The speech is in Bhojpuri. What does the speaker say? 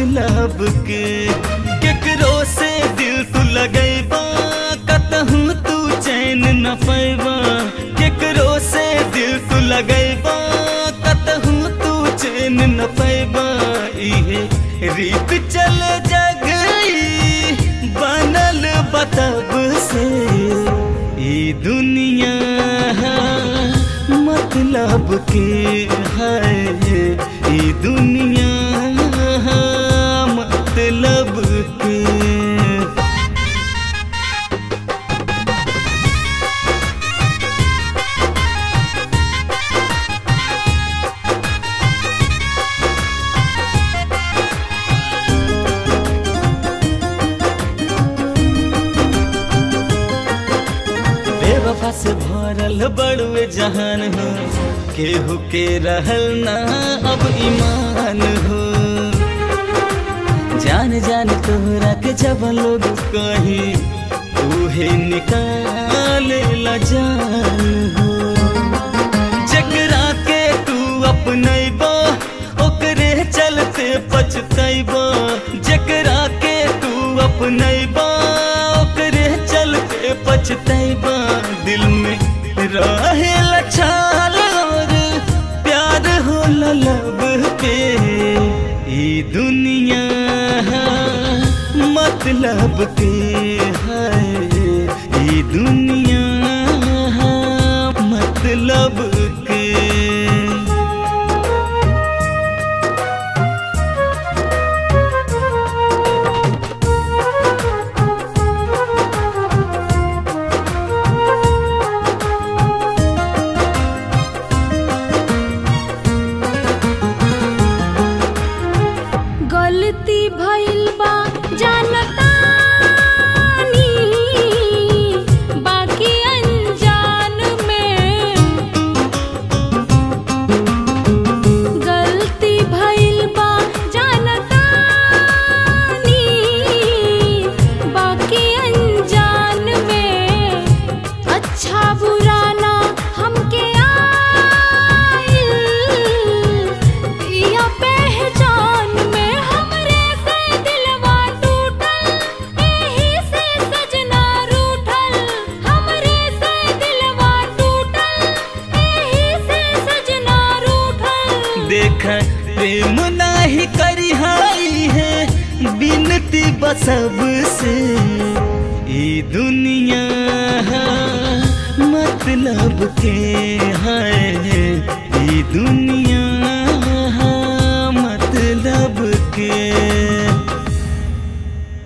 मतलब के केकरो से दिल तू लगैबा कतहूँ तू चैन न पैबा केकरो से दिल तू लगैबा कतहूँ तू चैन न पैबा इहे रीत चल जगई बनल बतब से ई दुनिया मतलब के है ई दुनिया मतलब के बेवफा से भरल बड़ुए जहान हो केहू के रहल ना अब ईमान हो जान जान तोहरा के जब लोग कही उहे निकाले ला जान हो जकरा के तू अपनैबा ओकरे चलते पछतैबा जकरा के तू अपनैबा ओकरे चलते पछतैबा दिल में रहे लछाल और प्यार हो लब पे ई दुनिया मतलब के है ई दुनिया मतलब के गलती भइल बा जानतानी बाकी अनजान में गलती भइल बा जानतानी बाकी अनजान में अच्छा बुरा ना हमके आइल या पहचान में हमरे से दिलवा टूटल एही से सजना रूठल हमरे से दिलवा टूटल एही से सजना रूठल देख प्रेम नाही करी हाई है बिनती बसब से ई दुनिया मतलब के है ई दुनिया मतलब के